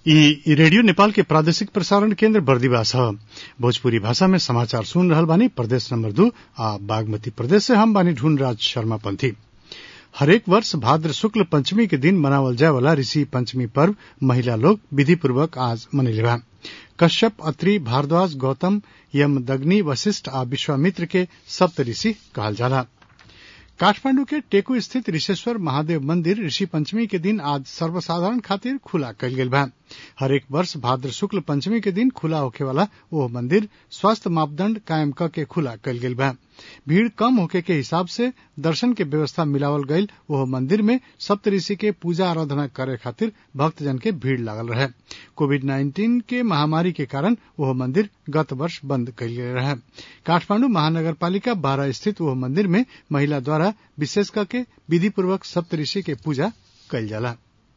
इ रेडियो नेपाल के प्रादेशिक प्रसारण केन्द्र बर्दिवास ह भोजपुरी भाषा में समाचार सुन रहल बानी प्रदेश नंबर दू आ बागमती प्रदेश से हम बानी ढूंढराज शर्मा पंथी हरेक वर्ष भाद्र शुक्ल पंचमी के दिन मनावल जाए वाला ऋषि पंचमी पर्व महिला लोग विधि पूर्वक आज मनैले बा कश्यप अत्रि भारद्वाज गौतम यमदग्नि वशिष्ठ आ विश्वामित्र के सप्त ऋषि कहल जाला काठमांडू के टेकू स्थित ऋषेश्वर महादेव मंदिर ऋषि पंचमी के दिन आज सर्वसाधारण खातिर खुला कयल गेल बा हरेक वर्ष भाद्र शुक्ल पंचमी के दिन खुला होखे वाला ओह मंदिर स्वास्थ्य मापदंड कायम क के खुला कयल गेल बा भीड़ कम होखे के हिसाब से दर्शन के व्यवस्था मिलावल गईल ओह मंदिर में सप्त ऋषि के पूजा आराधना करे खातिर भक्तजन के भीड़ लागल रहे कोविड नाइन्टीन के महामारी के कारण ओह मंदिर गत वर्ष बंद कयल गेल रहे काठमांडू महानगर पालिका बारह स्थित ओह मंदिर में महिला द्वारा विशेष करके विधि पूर्वक सप्त ऋषि के पूजा कयल जाला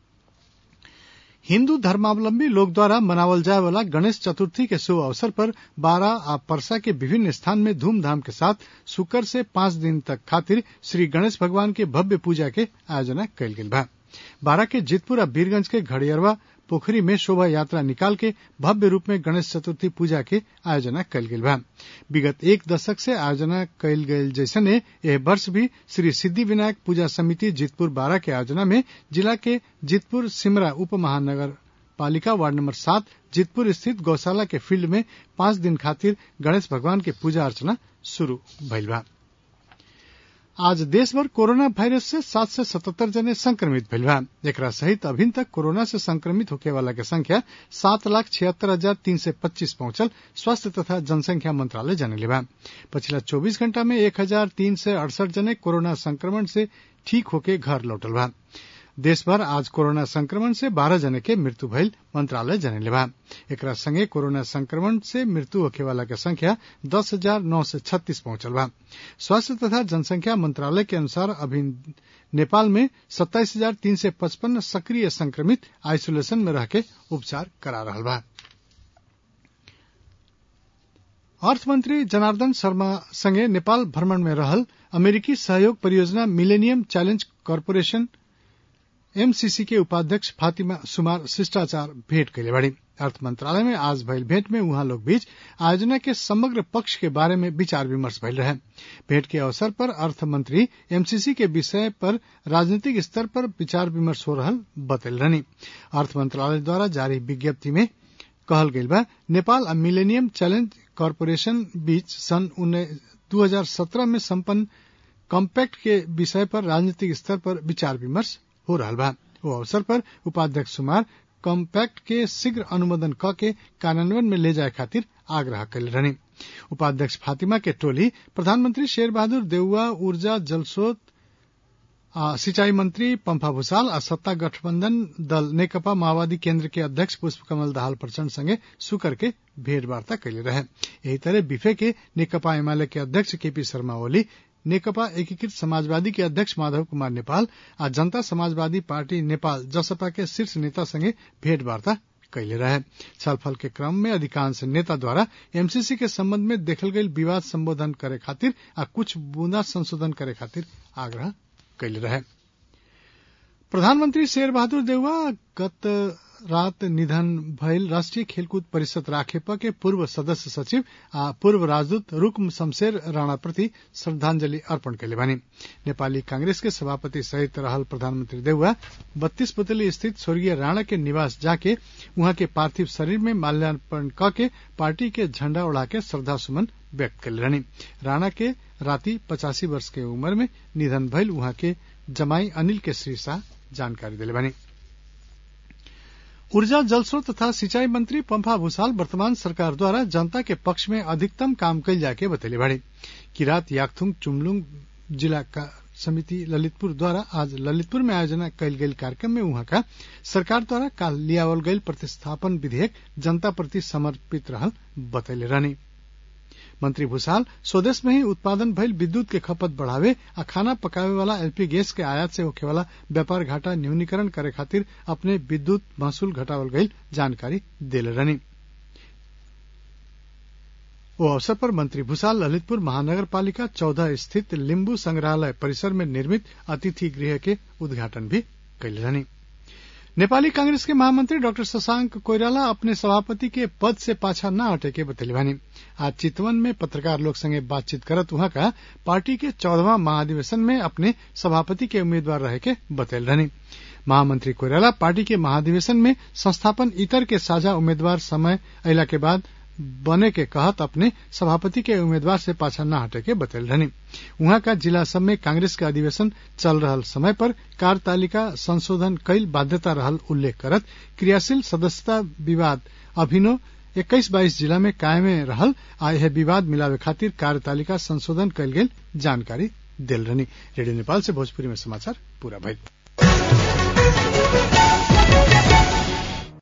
हिन्दू धर्मावलंबी लोग द्वारा मनावल जाए वाला गणेश चतुर्थी के शुभ अवसर पर बारा आ परसा के विभिन्न स्थान में धूमधाम के साथ शुक्र से पांच दिन तक खातिर श्री गणेश भगवान के भव्य पूजा के आयोजना कयल गेल बा बारा के जितपुर आ वीरगंज के घड़ियरवा पोखरी में शोभा यात्रा निकाल के भव्य रूप में गणेश चतुर्थी पूजा के आयोजना कयल गेल बा विगत एक दशक से आयोजना कयल गेल जैसने एह वर्ष भी श्री सिद्धि विनायक पूजा समिति जितपुर बारह के आयोजना में जिला के जितपुर सिमरा उप महानगर पालिका वार्ड नंबर सात जितपुर स्थित गौशाला के फील्ड में पांच दिन खातिर गणेश भगवान के पूजा अर्चना शुरू भइल बा आज देशभर कोरोना वायरस से सात सय सतहत्तर जने संक्रमित भइल बा एकरा सहित अभिन तक कोरोना से संक्रमित होखे वाला के संख्या सात लाख छिहत्तर हजार तीन सय पच्चीस पहुंचल स्वास्थ्य तथा जनसंख्या मंत्रालय जनले बा पछिला चौबीस घंटा में एक हजार तीन सय अड़सठ जने कोरोना संक्रमण से ठीक होके घर लौटल बा देशभर आज कोरोना संक्रमण से बारह जने के मृत्यु भइल मंत्रालय जनले बा एकरा संगे कोरोना संक्रमण से मृत्यु होखे वाला के संख्या दस हजार नौ सय छत्तीस पहुंचल बा स्वास्थ्य तथा जनसंख्या मंत्रालय के अनुसार अभी नेपाल में सत्ताईस हजार तीन सय पचपन्न सक्रिय संक्रमित आइसोलेशन में रह के उपचार करा रहा बा अर्थमंत्री जनार्दन शर्मा संगे नेपाल भ्रमण में रहल अमेरिकी सहयोग परियोजना मिलेनियम चैलेंज कॉरपोरेशन एमसीसी के उपाध्यक्ष फातिमा सुमार शिष्टाचार भेंट कैले बाड़ी अर्थ मंत्रालय में आज भइल भेंट में उहाँ लोग बीच आयोजना के समग्र पक्ष के बारे में विचार विमर्श भइल रहे भेंट के अवसर पर अर्थ मंत्री एमसीसी के विषय पर राजनीतिक स्तर पर विचार विमर्श हो रहल बतैल रहनी अर्थ मंत्रालय द्वारा जारी विज्ञप्ति में कहल गईल बा नेपाल आ मिलेनियम चैलेंज कॉरपोरेशन बीच सन दू हजार सत्रह में सम्पन्न कॉम्पैक्ट के विषय पर राजनीतिक स्तर पर विचार विमर्श हो रहा बा वो अवसर पर उपाध्यक्ष सुमार कॉम्पैक्ट के शीघ्र अनुमोदन क के कार्यान्वयन में ले जाए खातिर आग्रह कैले रहनी उपाध्यक्ष फातिमा के टोली प्रधानमंत्री शेर बहादुर देउवा ऊर्जा जलस्रोत सिंचाई मंत्री पंफा भूषाल आ सत्ता गठबंधन दल नेकपा माओवादी केंद्र के अध्यक्ष पुष्प कमल दाहाल प्रचंड संगे सुकर के भेंटवार्ता कैले रहे यही तरह बिफे के नेकपा एमाले के अध्यक्ष केपी शर्मा ओली नेकपा एकीकृत समाजवादी के अध्यक्ष माधव कुमार नेपाल आ जनता समाजवादी पार्टी नेपाल जसपा के शीर्ष नेता संगे भेंटवार्ता कैले रहे छलफल के क्रम में अधिकांश नेता द्वारा एमसीसी के संबंध में देखल गई विवाद संबोधन करे खातिर आ कुछ बूंदा संशोधन करे खातिर आग्रह कैले रहे प्रधानमंत्री शेर बहादुर देउवा गत रात निधन भयल राष्ट्रीय खेलकूद परिषद राखेपा के पूर्व सदस्य सचिव आ पूर्व राजदूत रुकम शमशेर राणा प्रति श्रद्धांजलि अर्पण कैले बानी नेपाली कांग्रेस के सभापति सहित रहल प्रधानमंत्री देउवा बत्तीस पुतली स्थित स्वर्गीय राणा के निवास जाके उहाँ के पार्थिव शरीर में माल्यार्पण क के पार्टी के झंडा उड़ा के श्रद्धा सुमन व्यक्त कैले रहनी राणा के राति पचासी वर्ष के उम्र में निधन भइल उहाँ के जमाई अनिल के श्री शाह जानकारी दिले बानी ऊर्जा जलस्रोत तथा सिंचाई मंत्री पंफा भूषाल वर्तमान सरकार द्वारा जनता के पक्ष में अधिकतम काम कैल जाके बतैले बाड़ी किरात याकथुंग चुमलुंग जिला का समिति ललितपुर द्वारा आज ललितपुर में आयोजना कैल गेल कार्यक्रम में उहाँ का सरकार द्वारा काल लियावल गईल प्रतिस्थापन विधेयक जनता प्रति समर्पित रहल बतैले रहनी मंत्री भूषाल स्वदेश में ही उत्पादन भइल विद्युत के खपत बढ़ावे आ खाना पकावे वाला एलपी गैस के आयात से होखे वाला व्यापार घाटा न्यूनीकरण करे खातिर अपने विद्युत महसूल घटावल गईल जानकारी देले रहनी ओ अवसर पर मंत्री भूषाल ललितपुर महानगर पालिका चौदह स्थित लिम्बू संग्रहालय परिसर में निर्मित अतिथि गृह के उद्घाटन भी कैले रहनी नेपाली कांग्रेस के महामंत्री डॉक्टर शशांक कोइराला अपने सभापति के पद से पाछा न हटे के बतैले बानी आज चितवन में पत्रकार लोग संगे बातचीत करत वहां का पार्टी के चौदहवा महाधिवेशन में अपने सभापति के उम्मीदवार रहे के बतैल रहनी महामंत्री कोइराला पार्टी के महाधिवेशन में संस्थापन इतर के साझा उम्मीदवार समय अला के बाद बने के कहत अपने सभापति के उम्मीदवार से पाछा न हटे के बतैल रहनी उहाँ का जिला सब में कांग्रेस के अधिवेशन चल रहल समय पर कार्यतालिका संशोधन कैल बाध्यता रहल उल्लेख करत क्रियाशील सदस्यता विवाद अभिनो इक्कीस बाईस जिला में कायमे रहल आ यह विवाद मिलावे खातिर कार्यतालिका संशोधन कैल गेल जानकारी दिल रहनी रेडियो नेपाल से भोजपुरी में समाचार पूरा भइल